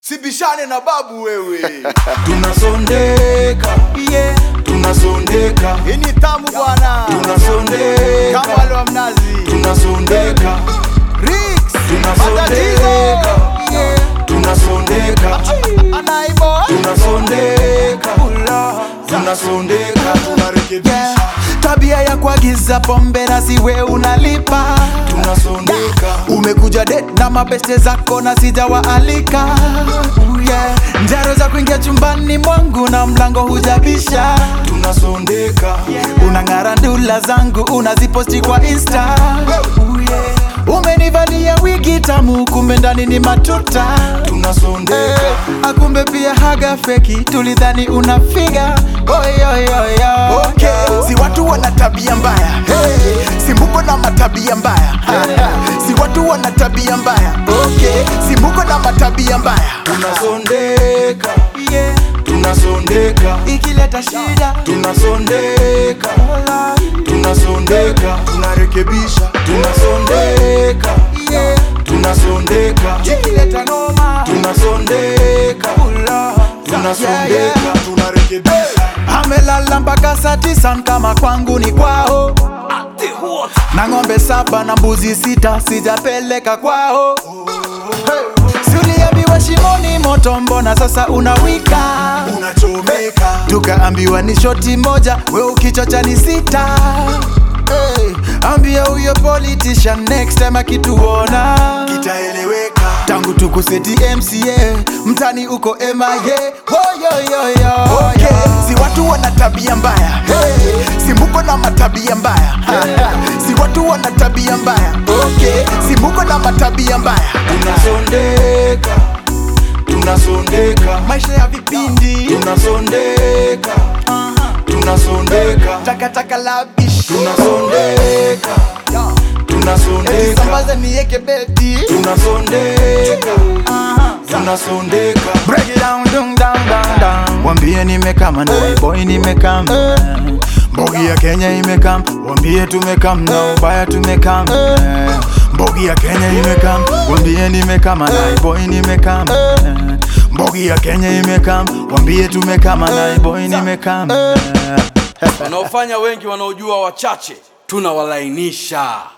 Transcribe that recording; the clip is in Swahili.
sibishane na babu wewe tunasondeka yeah. tunasondeka hii ni tamu bwana tunasondeka kama wale wa mnazi tunasondeka Rix, Tunasondeka. matatizo yeah. tunasondeka Anaibo tunasondeka tunasondeka yeah. tabia ya kuagiza pombe na siwe unalipa tunasondeka umekuja det na mabeste zako na sijawaalika Ooh, yeah. njaro za kuingia chumbani mwangu na mlango hujabisha tunasondeka unang'ara ndula zangu unaziposti kwa insta Ooh, yeah. umenivalia wigi tamu kumbe ndani ni matuta tunasondeka Eh, akumbe pia haga feki tulidhani unafiga oyoyoyo okay. si watu wana tabia mbaya hey. si muko na matabia mbaya si watu wana tabia mbaya okay. si muko na matabia mbaya tunasondeka yeah. tunasondeka ikileta shida tunasondeka tunasondeka tunarekebisha tunasondeka yeah. tunasondeka ikileta noma tunasondeka Yeah, yeah. tunasondeka tunarekebisha amelala mpaka saa tisa kama kwangu ni kwao na ng'ombe saba na mbuzi sita sijapeleka kwao hey. siuliambiwa shimoni moto mbona sasa unawika unachomeka tukaambiwa ni shoti moja we ukichocha ni sita hey. ambia huyo politician next time akituona itaeleweka tangu tukuseti mca mtani uko mia Hoyoyoyo. okay. si watu wana tabia mbaya hey. si muko na matabia mbaya si watu wana tabia mbaya okay. si muko na matabia mbaya tunasondeka tunasondeka maisha ya vipindi tunasondeka tunasondeka takataka la bish tunasondeka tunasondeka sambaza nieke beti tunasondeka tunasondeka Break it down, dung, down, down, down. Wambie nimekam na boy nimekam Mbogi ya Kenya imekam Wambie tumekam na ubaya tumekam Mbogi ya Kenya imekam Wambie nimekam na boy nimekam Mbogi ya Kenya imekam Wambie tumekam na boy nimekam wanaofanya wengi wanaojua wachache tunawalainisha